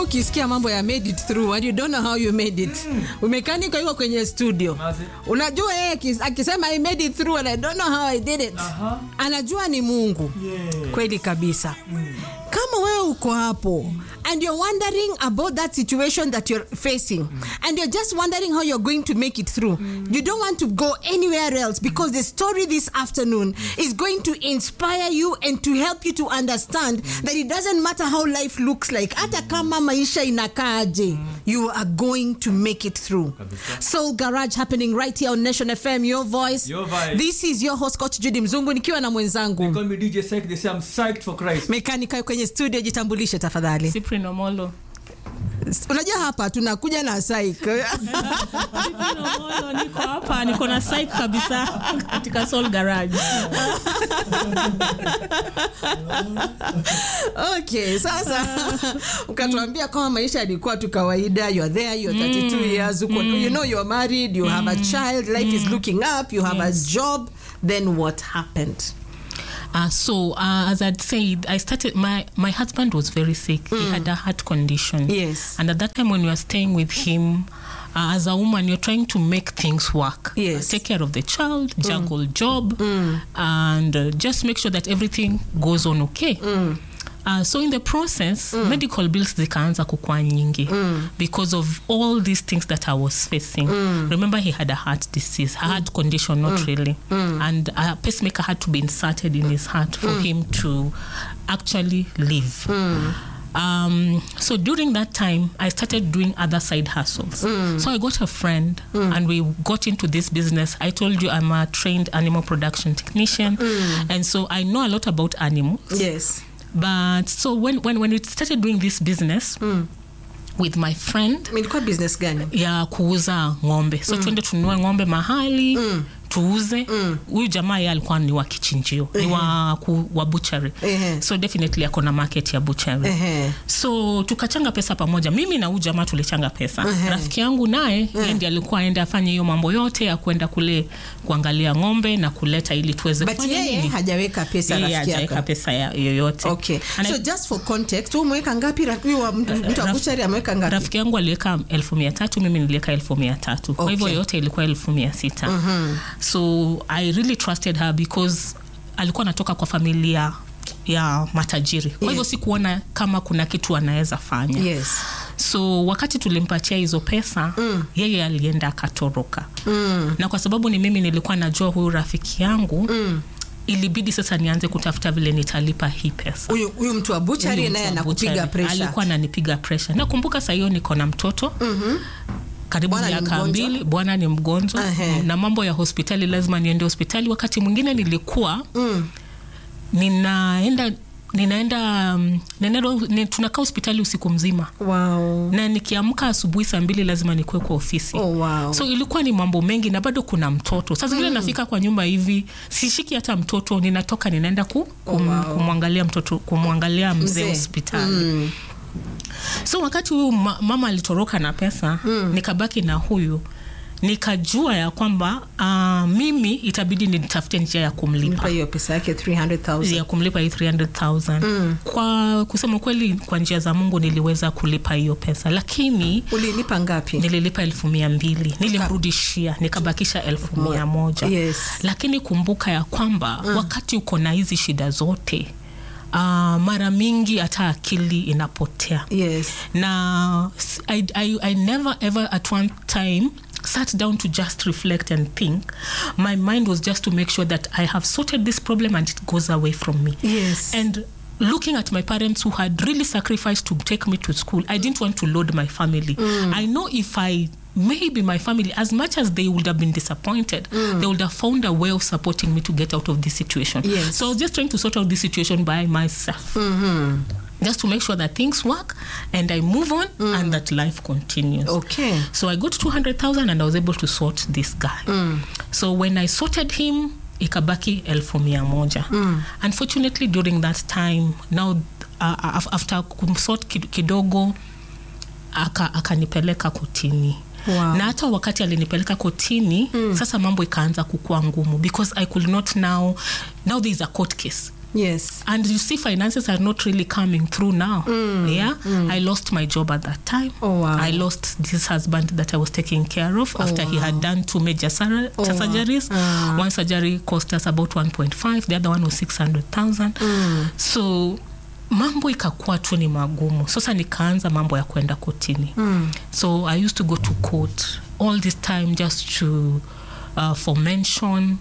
ukisikia mambo ya made it through and you don't know how you made it umekanika yuko kwenye studio Mazi. unajua yeye akis- akisema i made it through and i don't know how i did it Aha. anajua ni mungu Yeah. kweli kabisa kama wewe uko hapo and you're wondering about that situation that you're facing and you're just wondering how you're going to make it through you don't want to go anywhere else because the story this afternoon is going to inspire you and to help you to understand that it doesn't matter how life looks like hata kama maisha inakaaje you are going to make it through soul garage happening right here on nation fm your voice Your vibe. this is your host coach judy mzungu nikiwa na mwenzangu Call me DJ Psych. They say I'm psyched for Christ. mekanika kwenye studio jitambulishe tafadhali Cyprian Omolo. unajua hapa tunakuja na psych Cyprian Omolo, niko hapa niko na psych kabisa katika Soul Garage. okay sasa ukatuambia kama maisha yalikuwa tu kawaida you're there you're 32 years uko, you know you're married you have a child life is looking up you have a job then what happened Uh, so uh, as I'd said, I started. My my husband was very sick. He had a heart condition. Yes. And at that time, when we were staying with him, uh, as a woman, you're trying to make things work. Yes. take care of the child, juggle job, and uh, just make sure that everything goes on okay. Uh, so in the process medical bills zikaanza kukua nyingi because of all these things that i was facing remember he had a heart disease a heart condition not really and a pacemaker had to be inserted in his heart for him to actually live um, so during that time i started doing other side hustles so i got a friend and we got into this business i told you i'm a trained animal production technician and so i know a lot about animals yes but so when when when we started doing this business with my friend ilikuwa business gani ya kuuza ng'ombe so tuende tununue ng'ombe mahali tuuze huyu jamaa ye alikuwa ni wa kichinjio ni wa, ku, wa butchery Ehe. so definitely ako na market ya butchery Ehe. so tukachanga pesa pamoja mimi na huyu jamaa tulichanga pesa rafiki yangu naye yeye ndiye alikuwa aende afanye hiyo mambo yote ya kwenda kule kuangalia ng'ombe na kuleta ili tuweze but kufanya yeye nini? hajaweka pesa Yeye rafiki hajaweka yako pesa ya- yoyote okay And I- so just for context wewe umeweka ngapi Ra- huyu wa mtu mtu wa Raf- buchari ameweka ngapi rafiki yangu aliweka elfu mia tatu mimi niliweka elfu mia tatu kwa hivyo Okay. yote ilikuwa elfu mia sita so i really trusted her because alikuwa anatoka kwa familia ya matajiri kwa hivyo Yes. sikuona kama kuna kitu anaweza fanya yes so wakati tulimpatia hizo pesa mm. yeye alienda akatoroka mm. na kwa sababu ni mimi nilikuwa najua huyu rafiki yangu mm. ilibidi sasa nianze kutafuta vile nitalipa hii pesa huyu huyu mtu wa buchari Huyu naye mtu wa anakupiga butchery. pressure alikuwa ananipiga presha nakumbuka saa hiyo niko na mtoto mm-hmm. karibu Bwana ni miaka mgonjwa? mbili bwana ni mgonjwa Ehe. na mambo ya hospitali lazima niende hospitali wakati mwingine nilikuwa mm. ninaenda ninaenda um, ninaenda ni, tunakaa hospitali usiku mzima wow na nikiamka asubuhi saa mbili lazima nikuwe kwa ofisi oh wow so ilikuwa ni mambo mengi na bado kuna mtoto saa zingine nafika kwa nyumba hivi sishiki hata mtoto ninatoka ninaenda ku, kum, wow. kumwangalia mtoto kumwangalia mzee Mzee. hospitali mm. so wakati huyu ma, mama alitoroka na pesa mm. nikabaki na huyu nikajua ya kwamba uh, mimi itabidi nitafute njia ya kumlipa mpa hiyo pesa yake 300000 ya kumlipa hii 300000 mm. kwa kusema kweli kwa njia za mungu niliweza kulipa hiyo pesa lakini ulilipa ngapi nililipa elfu mia mbili nilimrudishia nikabakisha elfu mia moja Yes. lakini kumbuka ya kwamba mm. wakati uko na hizi shida zote uh, mara mingi hata akili inapotea yes na s- I, I, I never ever at one time sat down to just reflect and think my mind was just to make sure that i have sorted this problem and it goes away from me yes and looking at my parents who had really sacrificed to take me to school i didn't want to load my family i know if i maybe my family as much as they would have been disappointed they would have found a way of supporting me to get out of this situation Yes. so i was just trying to sort out this situation by myself just to make sure that things work and i move on and that life continues okay so I got 200,000 and I was able to sort this guy. So when I sorted him, ikabaki elfu mia moja. Unfortunately, during that time, now uh, af- after kumsort kid- kidogo, aka- akanipeleka kotini. Wow. na hata wakati alinipeleka kotini mm. sasa mambo ikaanza kukua ngumu because i could not now now there is a court case yes yes and you see finances are not really coming through now yeah i lost my job at that time Oh, wow. i lost this husband that i was taking care of after he had done two major sur- Oh, wow. surgeries Ah. one surgery cost us about 1.5 the other one was 600000 so mambo ikakuwa tu ni magumu sasa nikaanza mambo ya kwenda kotini Mm. so i used to go to court all this time just to uh, for mention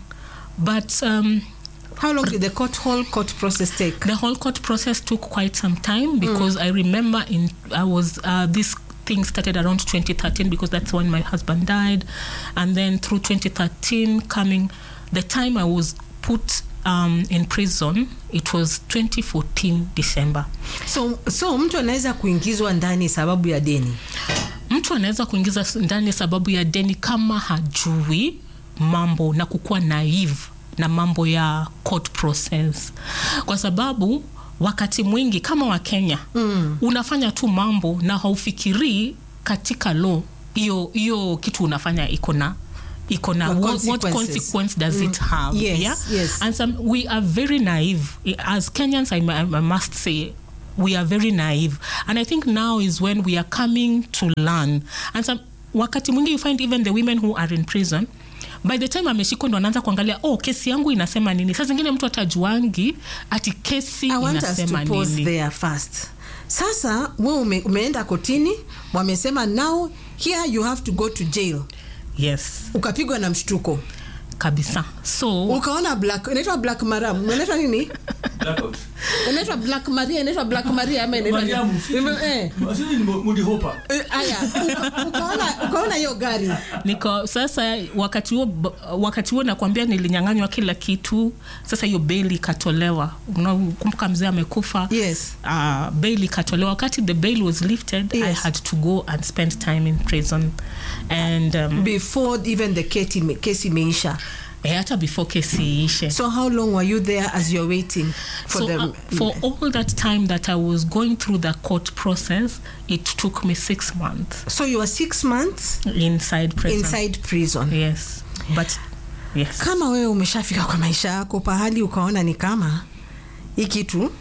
but um, how long did the court whole court process take the whole court process took quite some time because I remember in I was uh, this thing started around 2013 because that's when my husband died, and then through 2013 coming, the time I was put um, in prison, it was 2014 December. so so mtu anaweza kuingizwa ndani sababu ya deni mtu anaweza kuingiza ndani sababu ya deni kama hajui mambo na kukuwa naive na mambo ya court process kwa sababu wakati mwingi kama wakenya mm. unafanya tu mambo na haufikirii katika law hiyo hiyo kitu unafanya iko na iko na The what, what consequences. consequence does it have Yes, yeah? yes. and some, we are very naive as kenyans I, I, I must say we are very naive and i think now is when we are coming to learn and some, wakati mwingi you find even the women who are in prison by the time ameshikwa ndo anaanza kuangalia oh kesi yangu inasema nini saa zingine mtu atajuangi ati kesi I want us to inasema pause nini there first. Sasa we ume, umeenda kotini, wamesema now here you have to go to jail. yes Ukapigwa na mshtuko, kabisa so ukaona black, inaitwa black maram, inaitwa nini? Blackout. Inaitwa black Maria, inaitwa black Maria ama inaitwa nini? Mariamu, Ime- eh, sisi ni Moody Hopper. eh, Aya, uka- ukaona ukaona hiyo gari niko sasa wakati huo wakati huo nakwambia nilinyang'anywa kila kitu sasa hiyo beli ikatolewa unakumbuka mzee amekufa Yes. uh, bail ikatolewa wakati the bail was lifted i Yes. had to go and spend time in prison and um, before even the kesi ime- kesi imeisha. eh, hata before kesi iishe So how long were you there as you're waiting for so the uh, for all that time that i was going through the court process it took me six months So you were six months inside prison inside prison. yes but yes kama wewe umeshafika kwa maisha yako pahali ukaona ni kama hii kitu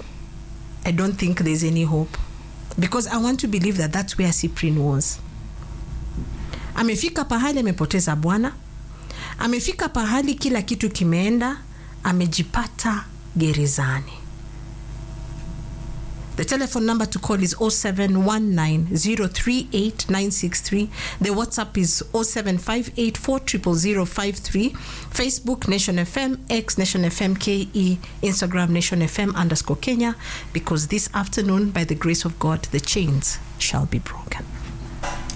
i don't think there's any hope because i want to believe that that's where cyprian was amefika pahali amepoteza bwana amefika pahali kila kitu kimeenda amejipata gerezani The telephone number to call is 0719038963. The WhatsApp is 0758400053. Facebook Nation FM, X Nation FM KE, Instagram Nation FM underscore Kenya. Because this afternoon, by the grace of God, the chains shall be broken.